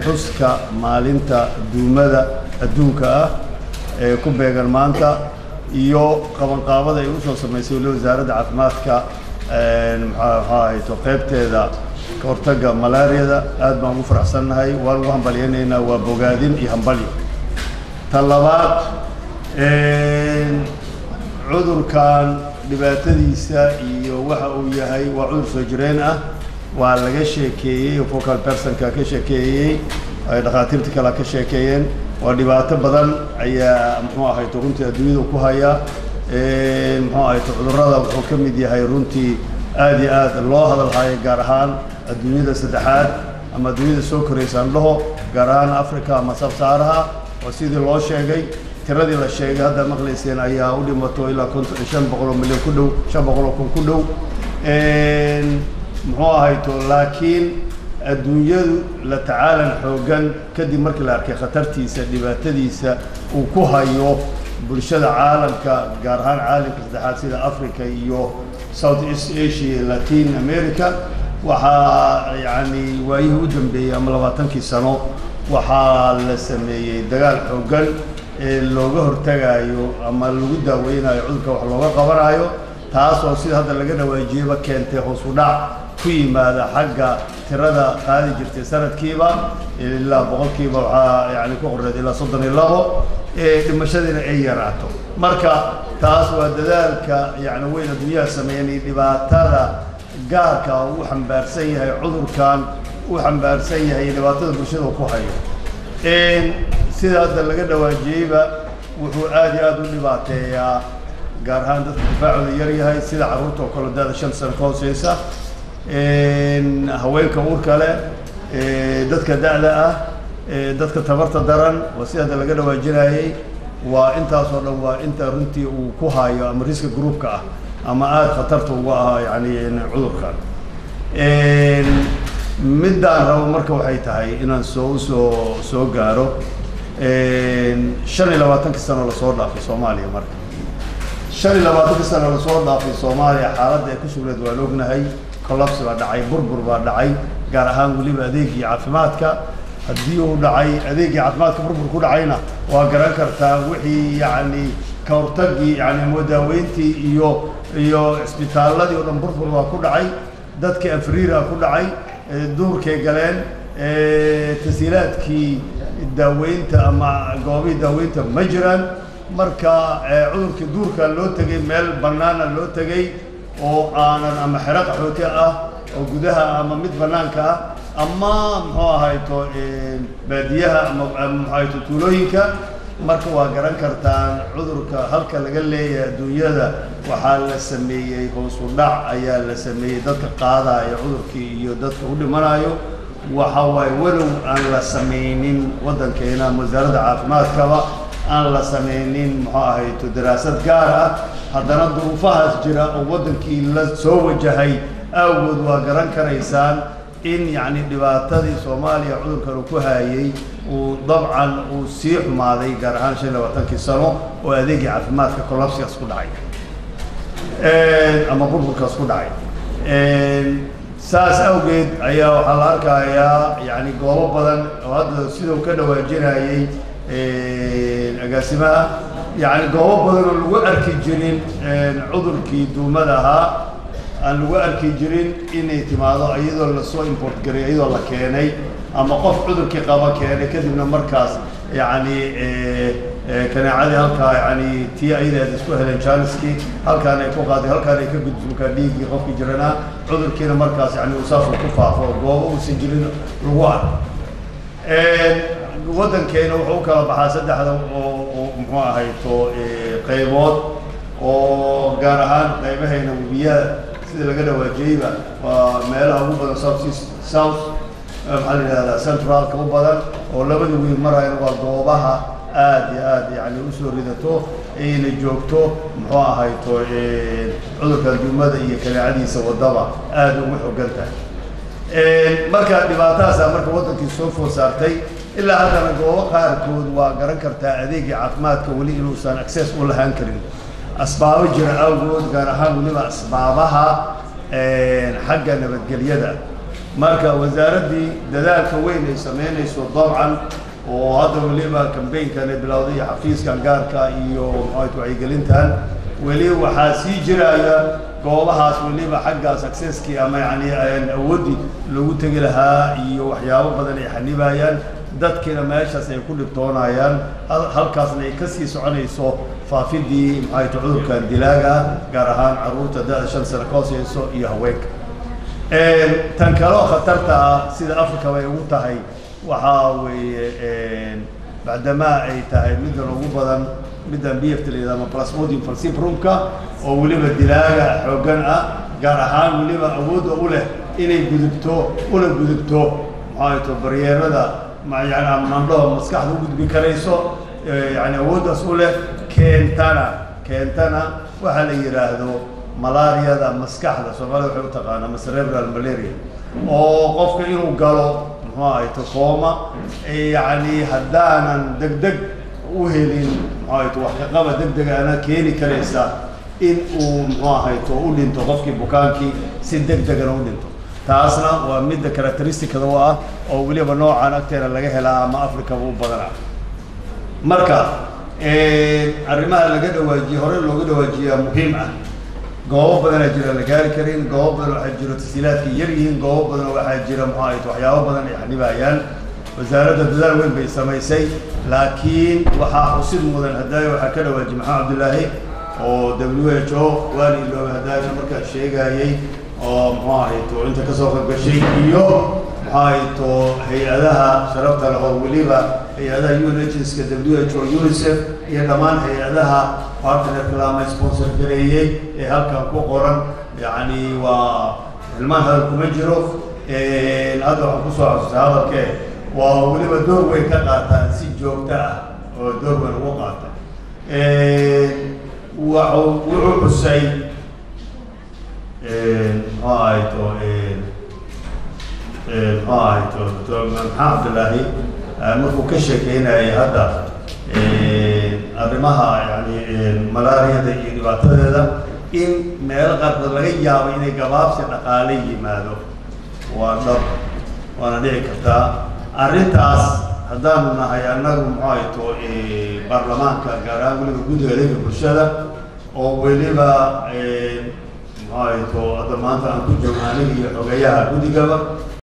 xuska maalinta duumada adduunka ah ee ku beegan maanta iyo qabanqaabada ay usoo samaysay weli wasaaradda caafimaadka maxaa ahayto qaybteeda ka hortagga malaariyada aad baan ugu faraxsannahay waan ugu hambalyaynaynaa waa bogaadin iyo hambalyo ta labaad cudurkan dhibaatadiisa iyo waxa uu yahay waa cudur soo jireen ah waa laga sheekeeyey focal personka ka sheekeeyey ay dhakhaatiirta kale ka sheekeeyeen waa dhibaato badan ayaa muxuu ahayto runtii adduunyada ku haya muxuu ahayto cudurrada wuxuu ka mid yahay runtii aad iyo aad loo hadalhayo gaar ahaan adduunyada saddexaad ama adduunyada soo koraysaan dhaho gaar ahaan africa ama sabsaaraha oo sidii loo sheegay tiradii la sheegay hadda maqlayseen ayaa u dhimato ilaa konton shan boqol oo milyan ku dhow shan boqol oo kun ku dhow muxuu ahayto laakiin adduunyadu la tacaalan xoogan kadib markii la arkay khatartiisa dhibaatadiisa uu ku hayo bulshada caalamka gaar ahaan caalamka saddexaad sida africa iyo south east asia latin america waxaa yacni waayihii u dambeeyey ama labaatankii sano waxaa la sameeyey dagaal xoogan ee looga hortagayo ama lagu daaweynayo cudurka wax looga qabanayo taasoo sida hadda laga dhawaajiyeyba keentay hoos u dhac ku yimaada xagga tirada qaadi jirtay sanadkiiba ilaa boqolkiiba waxaa yani ku qoreed ilaa soddon iyo labo ee dhimashadiina ay yaraato marka taas waa dadaalka yani weyn adduunyaha sameeyeen iyo dhibaatada gaarka uu xambaarsan yahay cudurkan uu xambaarsan yahay iyo dhibaatada bulshada uu ku hayo sida hadda laga dhawaajiyeyba wuxuu aad iyo aad u dhibaateeyaa gaar ahaan dadka difaacooda yar yahay sida carruurta oo kale da-da shan sano ka hooseysa haweenka uurka leh dadka da-da ah dadka tabarta daran waa sida hadda laga dhawaajinayey waa intaasoo dhan waa inta runtii uu ku hayo ama riska groupka ah ama aada khatarta uga ahaa yani cudurkan middaan rabo marka waxay tahay inaan soo usoo soo gaaro shan iyo labaatankii sano lasoo dhaafay soomaaliya marka shan iyo labaatankii sano lasoo dhaafay soomaaliya xaaladda ay ku sugnayd waan ognahay collapse baa dhacay burbur baa dhacay gaar ahaan weliba adeegii caafimaadka haddii uu dhacay adeegii caafimaadka burbur ku dhacayna waa garan kartaa wixii yacni ka hortagii yani modaaweyntii iyo iyo cisbitaalladii oo dhan burbur baa ku dhacay dadkii afriira ku dhacay duurkay galeen tasiilaadkii daaweynta ama goobihii daaweynta ma jiraan marka cudurkii duurka loo tegay meel bannaana loo tegay oo aanan ama xero qaxooti ah oo gudaha ama mid bannaanka ah ama muxuu ahayto baadiyaha ama muxuu ahayto tuulooyinka marka waa garan kartaan cudurka halka laga leeyahay adduunyada waxaa la sameeyey hoos u dhac ayaa la sameeyey dadka qaadaya cudurkii iyo dadka u dhimanayo waxa waaye walow aan la samaynin waddankeena ama wasaaradda caafimaadkaba aan la samaynin muxuu ahayto daraasad gaar ah haddana duruufahaas jira oo waddankii la soo wajahay awgood waa garan karaysaan in yacni dhibaatadii soomaaliya cudurkan uu ku haayey uu dabcan uu sii xumaaday gaar ahaan shan iyo labaatankii sano oo adeegii caafimaadka collapsigaas ku dhacay ama burburkaas ku dhacay saas awgeed ayaa waxaa la arkayaa yani goobo badan oo hadda sidau ka dhawaajinayey agaasimaha yani goobo badan oo lagu arki jirin cudurkii duumada ahaa aan lagu arki jirin inay timaado iyadoo lasoo import garay iyadoo la keenay ama qof cudurkii qaba keenay kadibna markaas yani kanaacadii halkaa yani tii ayadeed isku heleen jaaniskii halkaan ay ku qaaday halkaan ay ka gudbunkaa dhiiggii qofkii jiranaa cudurkiina markaas yani uu saasuu ku faafo oo goobo uusan jirin lagu arko waddankeena wuxuu u kala baxaa saddexda oo oo muxuu ahayto qaybood oo gaar ahaan qaybahayna webiyaha sida laga dhawaajiyeyba waa meelaha ugu badan south east south maxaa la yidhahdaa centralka u badan oo labada wiil marayna waa goobaha aad iyo aad yani usoo ridato ayna joogto muxuu ahayto cudurka duumada iyo kanaacadiisa wadaba aad ugu xogan tahay marka dhibaatahaasaa marka waddankii soo food saartay ilaa haddana goobo qaarkood waa garan kartaa adeegii caafimaadka weli inuusan access u lahaan karin asbaabo jira awgood gaar ahaan weliba asbaabaha xagga nabadgelyada marka wasaaraddii dadaalka weyn ay samaynayso dabcan oo hadda weliba kambaynkan ay bilowday iyo xafiiskan gaarka iyo maxaat wacyigelintan weli waxaa sii jiraya goobahaas weliba xagga successkii ama yani awoodii lagu tegi lahaa iyo waxyaabo badan ay xanibayaan dadkiina meeshaas ay ku dhibtoonayaan halkaasna ay kasii soconayso faafidii maxaayt cudurkan dilaaga gaar ahaan carruurta da-da shan sano ka hooseyso iyo haweenka tan kaleo khatarta ah sida africa bay ugu tahay waxaa weeye bacdamaa ay tahay middan ugu badan middan b f t layidhahdo ama plasmodium falciprumka oo weliba dilaaga xooggan ah gaar ahaan weliba awoodda u leh inay gudubto una gudubto maxaayto baryeerada yani amandhoha maskaxda u gudbi karayso yani awooddaas u leh keentana keentana waxaa la yidhaahdo malaariyada maskaxda soomaalida waxay u taqaana ama cerebral malaria oo qofka inuu galo muxuu ahayto kooma yani haddaanan deg deg u helin muxuu ahayto wax kaqaba deg deg ana keeni karaysa in uu muxuu ahayto u dhinto qofkii bukaankii si deg degana u dhinto taasna waa midda characteristicada u ah oo weliba noocan agteena laga helaa ama africaba u badana marka arrimaha laga dhawaajiye hore looga dhawaajiyaa muhiim ah goobo badanaa jira la gaari karin goobo badan waxaa jiro tasiilaadka yar yihiin goobo badan waxaa jira muxuu ahayt waxyaabo badan ay xanibayaan wasaaradda dadaal weyn bay samaysay laakiin waxaa xusid mudan hadaayo waxaa ka dhawaajiye maxamed cabdillaahi oo w h o waan ilooba hadaayo markaa sheegayey oo muxuu ahayto inta kasoo qaybgashay iyo muxuu ahayto hay-adaha sharafta leh oo weliba hay-adaha un agenska w h o unicef iyo dhammaan hay-adaha partnerka lama sponsor gareeyey ee halkan ku qoran yacni waa hilmaan hadal kuma jiro hadda waxaan kusoo xasuustay hadalkee waa weliba door weyn ka qaataan si joogto ah oo door weyn ugu qaata waxu wuxuu xusay muxuu ahayto muxuu ahayto doctor maxamed cabdillaahi markuu ka sheekeynayay hadda arrimaha yani malaariyada iyo dhibaatadeeda in meelo qaarkood laga yaabo inay gabaabsi dhaqaale yimaado waa dhab waana dhici kartaa arrintaas haddaanu nahay annagu muxuu ahayto baarlamaanka gaar ahaan weliba guddiga adeega bulshada oo weliba muxuu ahayto hadda maanta aan ku joogno aniga iyo xogeeyaha guddigaba